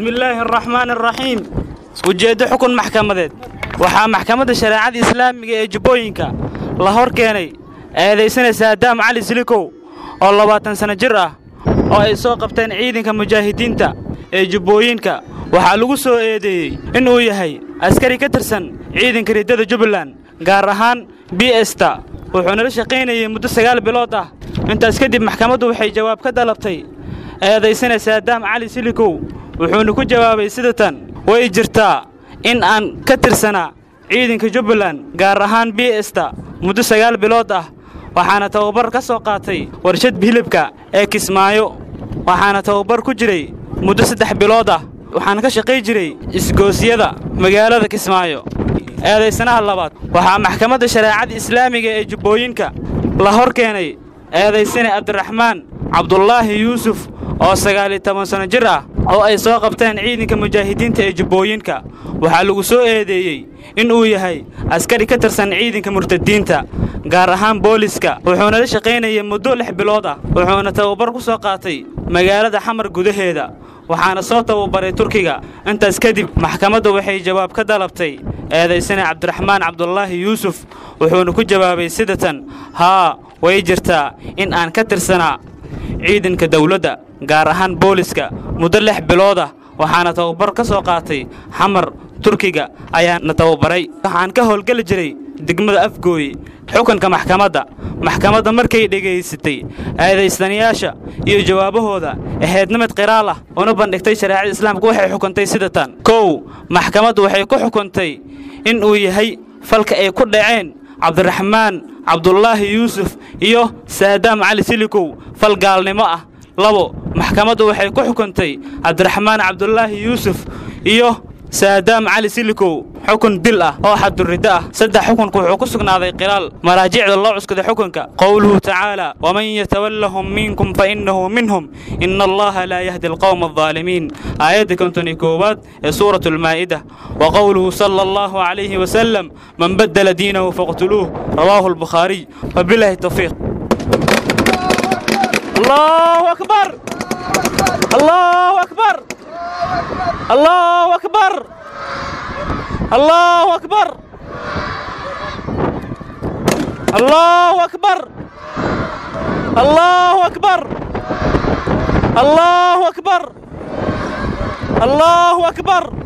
bismillaahi araxmaani araxiim ujeeddo xukun maxkamadeed waxaa maxkamadda shareecada islaamiga ee jubbooyinka la hor keenay eedaysana saadaam cali silikow oo labaatan sanno jir ah oo ay soo qabteen ciidanka mujaahidiinta ee jubbooyinka waxaa lagu soo eedeeyey inuu yahay askari ka tirsan ciidanka riddada jubbaland gaar ahaan b esta wuxuuna la shaqaynayey muddo sagaal bilood ah intaas kadib maxkamaddu waxay jawaab ka dalabtay eedaysana saadaam cali silikow wuxuuna ku jawaabay sida tan way jirtaa in aan ka tirsanaa ciidanka jubbaland gaar ahaan b esta muddo sagaal bilood ah waxaana tababar ka soo qaatay warshad hilibka ee kismaayo waxaana tababar ku jiray muddo saddex bilood ah waxaana ka shaqay jiray isgoosyada magaalada kismaayo eedaysanaha labaad waxaa maxkamadda shareecada islaamiga ee jubbooyinka la hor keenay eedaysane cabdiraxmaan cabdulaahi yuusuf oo sagaal iyo toban sanno jir ah oo ay soo qabteen ciidanka mujaahidiinta ee jubbooyinka waxaa lagu soo eedeeyey inuu yahay askari ka tirsan ciidanka murtadiinta gaar ahaan booliska wuxuuna la shaqaynayay muddo lix bilood ah wuxuuna tababar ku soo qaatay magaalada xamar gudaheeda waxaana soo tababaray turkiga intaas kadib maxkamaddu waxay jawaab ka dalabtay eedaysane cabdiraxmaan cabdulaahi yuusuf wuxuuna ku jawaabay sida tan haa way jirtaa in aan ka tirsanaa ciidanka dawladda gaar ahaan booliska muddo lix bilood ah waxaana tababar ka soo qaatay xamar turkiga ayaana tababaray waxaan ka howlgeli jiray degmada afgooye xukunka maxkamadda maxkamadda markay dhegaysatay eedaystanayaasha iyo jawaabahooda ahaydnimid qiraal ah una bandhigtay shareecada islaamka waxay xukuntay sida tan kow maxkamaddu waxay ku xukuntay in uu yahay falka ay ku dhaceen cabdiraxmaan cabdulaahi yuusuf iyo saadaam cali silikow fal gaalnimo ah labo maxkamaddu waxay ku xukuntay cabdiraxmaan cabdulaahi yuusuf iyo saadaam cali silikow xukun dil ah oo xaduriddo ah saddex xukunku wuxuu ku sugnaaday khilaal maraajicda loo cuskaday xukunka qowluhu tacaala waman yatawallahum minkum fa innahu minhum ina allaha laa yahdi alqowma aldaalimiin aayadda konton iyo koowaad ee suuratu almaa'ida wa qowluhu sala allahu calayhi wasalam man baddala diinahu faqtuluuh rawaahu albukhaariy wabilaahi tawfiiq allahu akbar allahu akbar الله أكبر الله أكبر الله أكبر الله أكبر الله أكبر الله أكبر